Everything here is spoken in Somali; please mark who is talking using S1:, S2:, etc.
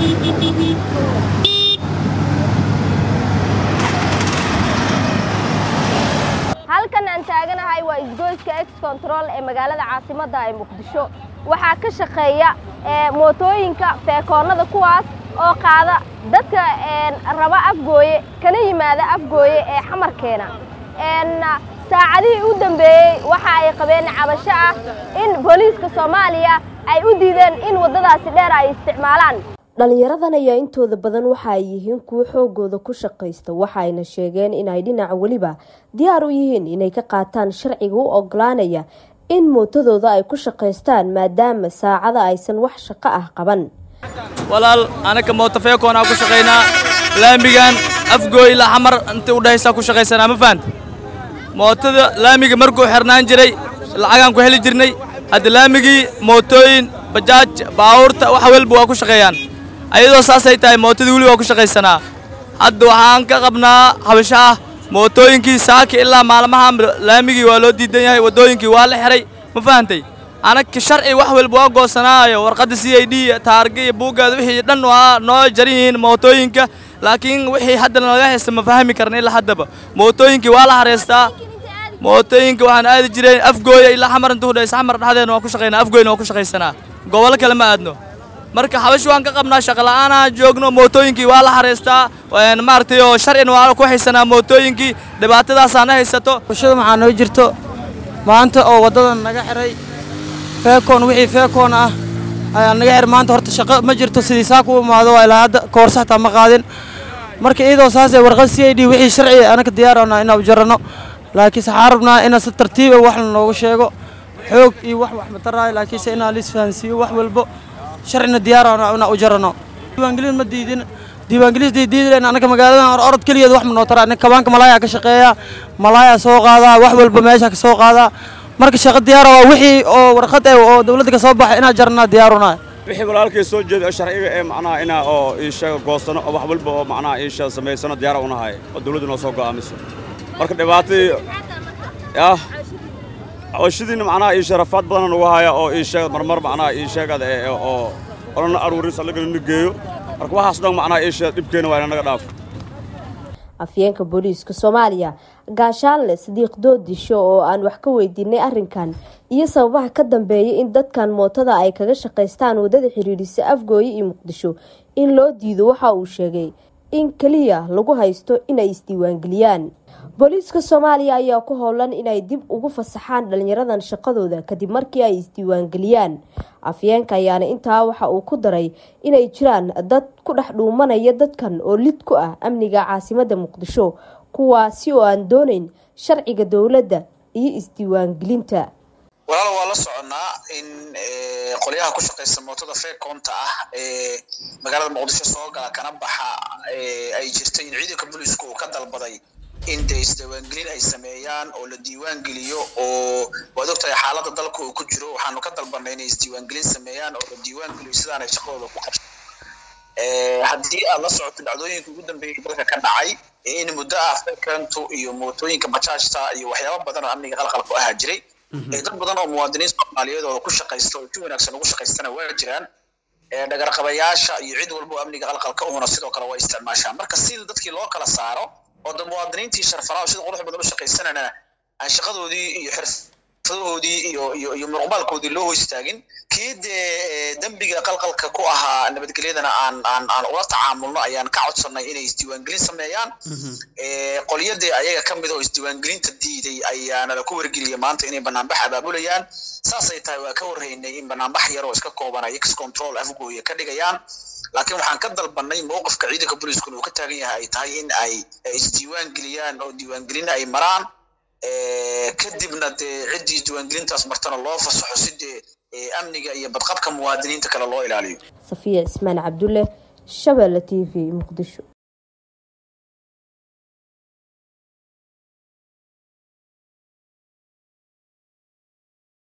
S1: halkan aan taaganahay waa isgoyska ex control ee magaalada caasimadda ee muqdisho waxaa ka shaqeeya mootooyinka feekoonnada kuwaas oo qaada dadka raba afgooye kana yimaada afgooye ee xamarkeena saacadihii u dambeeyey waxa ay qabeen cabasho ah in booliiska soomaaliya ay u diideen in waddadaasi dheer ay isticmaalaan dhallinyaradan ayaa intooda badan waxa ay yihiin kuwo xoogooda ku shaqaysta waxaayna sheegeen inay dhinaca weliba diyaar u yihiin inay ka qaataan sharciga u ogolaanaya in mootadooda ay ku shaqaystaan maadaama saacada aysan wax shaqo ah qaban
S2: walaal anaka mootofeekoonaa ku shaqaynaa laamigan afgooy ilaa xamar inta udhahaysaa ku shaqaysanaa ma fahanta mootada laamiga markuu xirnaan jiray lacagaan ku heli jirnay hadda laamigii mootooyin bajaaj baawurta wax walba waa ku shaqeeyaan ayadoo saasay tahay mootadii weli waa ku shaqaysanaa hadda waxaan ka qabnaa habasho ah mootooyinkii saaki ilaa maalmahan laamigii waa loo diidan yahay waddooyinkii waa la xihay ma fahantay anaka sharci wax walba waa goosanaayo warqadda c i d taarga iyo buuggaada wixii dhan waa noo jaran yihiin mootooyinka laakiin wixii hadda nalaga haysta ma fahmi karna ilaa haddaba mootooyinkii waa la hareystaa mootooyinka waxaan aadi jireen afgooya ilaa xamar inta udhaysa xamar dhexdeena waan ku shaqaynaa afgooyna waan ku shaqaysanaa gobollo kale ma aadno marka xabash waan ka qabnaa shaqola'aanaa joogno mootooyinkii waa la hareystaa maaragtay oo sharcina waa ku haysanaa mootooyinkii dhibaatadaasaana haysato
S3: bulshada maxaa noo jirto maanta oo waddadan naga xihay feekoon wixii feekoon ah ayaa naga xir maanta horta shaqo ma jirto sidii saa ku imaado waa ilaa hadda koorsa xataa ma qaadin marka iyadoo saasee warqad c i d wixii sharci anaka diyaarana inaa u jarano laakiinse waxaan rabnaa ina si tartiiba wax lanoogu sheego xoog iyo wax wax mataraayo laakiinse inaa liisfahansiiyo wax walbo sharcina diyaarana inaa u jarano diiwaangelin ma diidin diiwaangelis diidilen anaka magaaladan orod keligeed wax ma noo taraa kabaanka malaaya ka shaqeeya malaaya soo qaadaa wax walba meesha ka soo qaadaa marka shaqo diyaara waa wixii oo warqad eh oo dawladda ka soo baxay inaa jarnaa diyaaruna
S4: wixii walaalkay soo jeeda oo sharciga ee macnaha inaa oo iisheega goosano oo wax walba oo macnaha iisheega samaysano diyaara unahay oo dawladda noo soo go'aamiso marka dhibaatadii yah cawashadiina macnaha ii sharafaad badan nagu haya oo ii sheega marmar macnaha ii sheegada ee oo olana aruurin sallagana geeyo marka waxaas dhan macnaha ii sheega dhibkeena waa inanaga dhaafo
S1: afyeenka booliiska soomaaliya gaashaanle sadiiq doodisho oo aan wax ka weydiinay arrinkan iyo sababaha ka dambeeya in dadkan mootada ay kaga shaqaystaan waddada xidhiidhisa afgooye iyo muqdisho in loo diido waxa uu sheegay in keliya lagu haysto inay isdiiwaangeliyaan booliiska soomaaliya ayaa ku howlan inay dib ugu fasaxaan dhalinyaradan shaqadooda kadib markii ay isdiiwaangeliyaan afyeenka ayaana intaa waxa uu ku daray inay jiraan dad ku dhex dhuumanaya dadkan oo lid ku ah amniga caasimadda muqdisho kuwaasi oo aan doonayn sharciga dowladda iyo isdiiwaangelinta
S5: walaal waa la soconaa in qolyaha ku shaqaysta mootada feekoonta ah ee magaalada muqdisho soo gala kana baxa ay jirtay in ciidanka booliisku uu ka dalbaday in dee isdiiwaangelin ay sameeyaan oo la diiwaan geliyo oo waad ogtahay xaaladda dalka uu ku jiro waxaanu ka dalbanay inay isdiiwaangelin sameeyaan oo la diiwaan geliyo sidaanay shaqadooda ku qabsan haddii aad la socoto dhacdooyinka ugu dambeeyay dalka ka dhacay in muddo ah feekantu iyo mootooyinka bajaajta iyo waxyaaba badan oo amniga qalqal ku ahaa jiray dad badan oo muwaadiniin soomaaliyeed oo ku shaqaysta oo si wanaagsan ugu shaqaystana waa jiraan dhagarqabayaasha iyo cid walba oo amniga qalqalka uhuna sidoo kale waa isticmaashaan marka si dadkii loo kala saaro oo da muwaadiniintii sharfanaa oo sida qurux badan u shaqaysanana aan shaqadoodii iyo xirfadahoodii iyo iyo iyo muruqmaalkoodii loo hoystaagin kii dee dembiga qalqalka ku ahaa nabadgelyadana aan aan aan ula tacaamulno ayaan ka codsanay inay isdiiwaangelin sameeyaan qolyadii ayaga ka mid oo isdiiwaangelinta diiday ayaana la ku wargeliyay maanta inay banaanbax abaabulayaan saasay tahay waa ka warraynay in banaanbax yar oo iska kooban ay x control afgooya ka dhigayaan laakiin waxaan ka dalbanay mowqifka ciidanka booliiskuna uu ka taagan yahay ay tahay in ay isdiiwaan geliyaan oo diiwaangelin ay maraan kadibna dee ciddii diiwaangelintaas martana loo fasaxo si dee amniga iyo badqabka muwaadiniinta kale loo ilaaliyo
S1: safiya cismaan cabdulle shabeelle t v muqdisho